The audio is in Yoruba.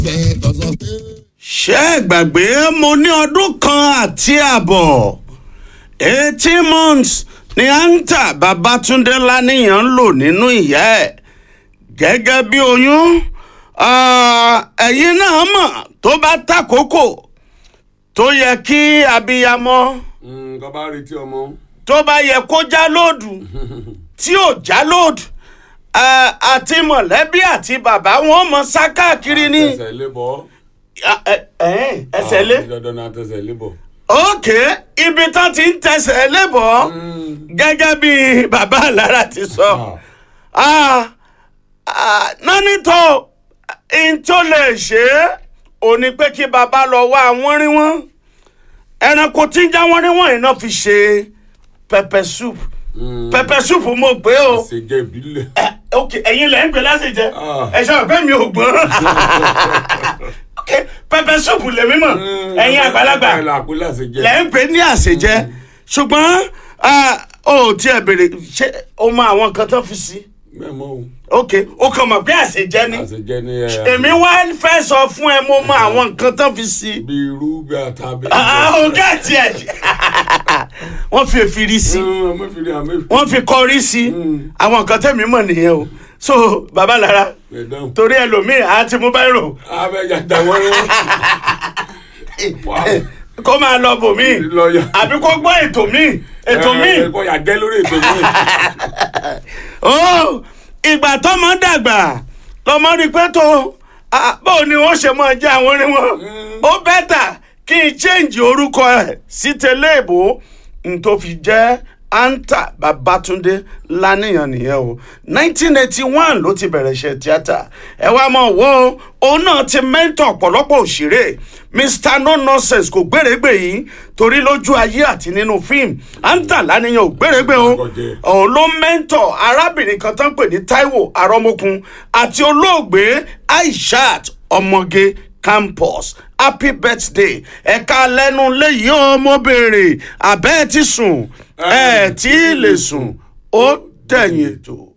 bẹ́ẹ̀ tọ́sọ pé. ṣé ẹ gbàgbé mo ní ọdún kan àti àbọ̀ eighteen months ni anta babatunde laniyan ń lò nínú ìyá ẹ̀ gẹ́gẹ́ bí oyún ah, ẹ̀yin náà mọ̀ tó bá tàkókò tó yẹ kí abiyamọ nǹkan bá retí ọmọ. tó bá yẹ kó já lóòdù tí ò já lóòdù ah, àti mọ̀lẹ́bí àti bàbá wọn mọ̀ sá káàkiri ní tẹsẹ̀ lé bọ́. Ah, eh, eh, ẹsẹ̀ lé. Ah, dandan náà tẹsẹ̀ lé bọ̀. ok ibi tán ti ń tẹsẹ̀ lébọ̀ gẹ́gẹ́ bí bàbá àlára ti sọ Ah, ah, nánítọ̀ n tó lè ṣe é ò ní pé kí bàbá lọ wá àwọn rí wọn ẹranko tí ń já wọn rí wọn yìí náà fi ṣe pepper soup pepper soup mo pé o ṣe jẹ́ ìbílẹ̀. Eh, ok ẹ̀yin lẹ́ ń pè lásìjẹ Ah. ẹ ṣe ọ̀pẹ mi ò gbọ́n ok pepper soup lèmi mọ̀ ẹ̀yin àgbàlagbà ẹ̀ làpẹ́ láti jẹ́. lẹ́ ń pè ní àṣejẹ ṣùgbọ́n ah, o ò tiẹ̀ béèrè ṣé o mọ àwọn nǹkan tó fi sí mẹ́mọ́ o. ok o kàn mọ̀ pé àṣejẹ ni àti jẹ́ ní ẹ̀. èmi wá fẹ́ sọ fún ẹ mo mọ àwọn nǹkan tó fi sí bí irú bí ata bí. ọ̀gá tiẹ̀ wọ́n fi èfìrí sí ọmọ fi rí àmì. wọ́n fi kọrí sí àwọn nǹkan tẹ̀mí mọ̀ nìyẹn o so bàbá lára ẹ̀dán. torí ẹlòmíì àti mú báyìí rò abẹ́jà dàwọn ẹ̀rọ. Wow. kó máa lọ bòmíì lọ́ọ̀yà. àbí kó gbọ́ ètò míì ètò míì ẹ̀kọ́ yà gẹ́ lórí ètò míì. ó ìgbà tọmọ dàgbà lọmọ rí pé tó ah, báwo ni wọn ṣe máa jẹ àwọn orin wọn ó bẹ́tà kí n change orúkọ ẹ̀ sí tẹ́lẹ̀ èbó n tó fi jẹ́ anta babatunde lánìyàn nìyẹn o nineteen eighty one ló ti bẹ̀rẹ̀ iṣẹ́ tíátà ẹ wá mọ̀ wo òun náà ti mẹ́ńtọ̀ ọ̀pọ̀lọpọ̀ òṣèré mr no nonsense kò gbèrègbè yìí torí lójú ayé àti nínú fíìmù anta lánìyàn ò gbèrègbè o Àgọ̀jẹ̀. òun ló mẹ́ńtọ̀ arábìnrin kan tán pè ní taiwo arọ́mọkun àti olóògbé aishat ọmọge campus happy birthday ẹ̀ka lẹ́nu léyìí ó mo béèrè àbẹ́ ẹ̀ ti sùn ẹ̀ tí ì lè sùn ó dẹ̀yìn ètò.